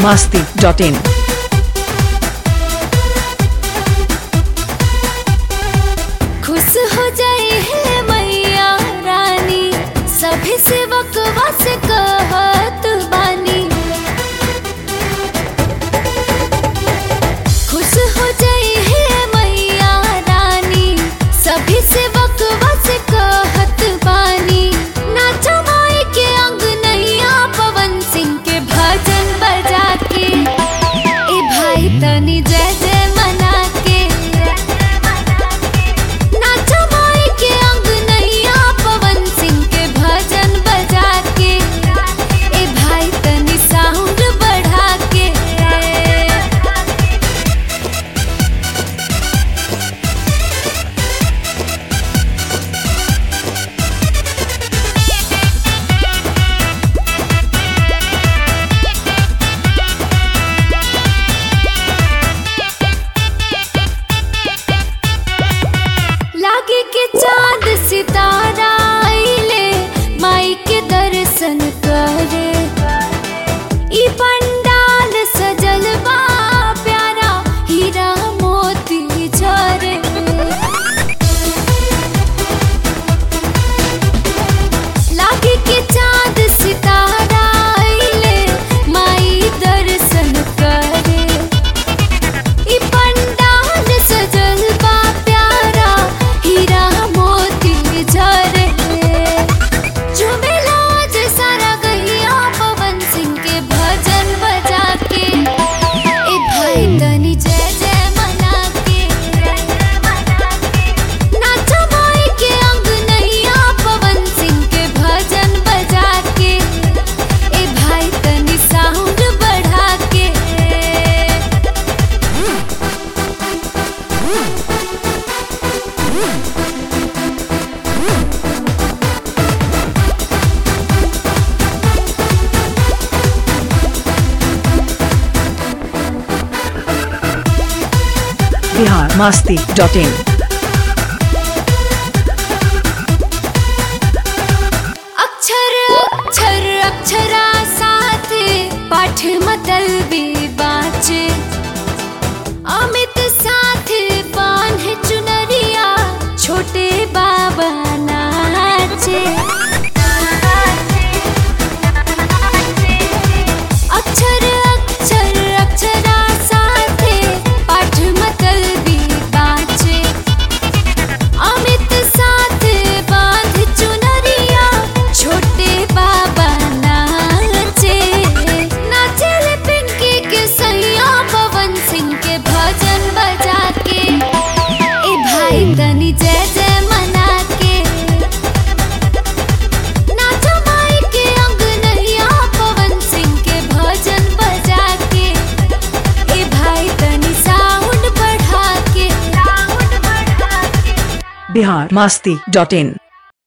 masti dot in. खुश हो जाए है मैया रानी सभी सेवक वस कहत बानी खुश हो जाए है मैया रानी सभी सेवक वस कहत बानी नाचो माई के अंग नैया पवन सिंह के भजन बजा के ए भाई तनी जय जय मना के नाचो माई के अंग नैया पवन सिंह के भजन बजा के ए भाई तनी साउंड बढ़ा के लागे के चांद सितारा आइले माई के दर्शन करे ई पंडाल सजल बा प्यारा हीरा मोती झरे लागे के चांद सितारा आइले माई दर्शन करे ई पंडाल सजल बा प्यारा हीरा मोती झरे झुमेला आज सारा गैया पवन सिंह के भजन बजा के ए भाई तनी जय जय मना के नाचो माई के अंग नैया पवन सिंह के भजन बजा के ए भाई तनी साउंड बढ़ा के Bihar masti dot in. अक्षर अक्षर अक्षरा साथ पाठ मतलबी बाचे अमित साथ बांध चुनरिया छोटे बाबा नाचे अक्षर अक्षर अक्षरा साथ पाठ मतलबी बाचे अमित साथ बांध चुनरिया छोटे बाबा नाचे नाचे ले पिंकी के सैया पवन सिंह के भजन बजा के ए भाई तनी जय जय मना के नाचो माई के अंग नैया पवन सिंह के भजन बजा के ए भाई तनी साउंड बढ़ा के साउंड बढ़ा के Bihar masti dot in.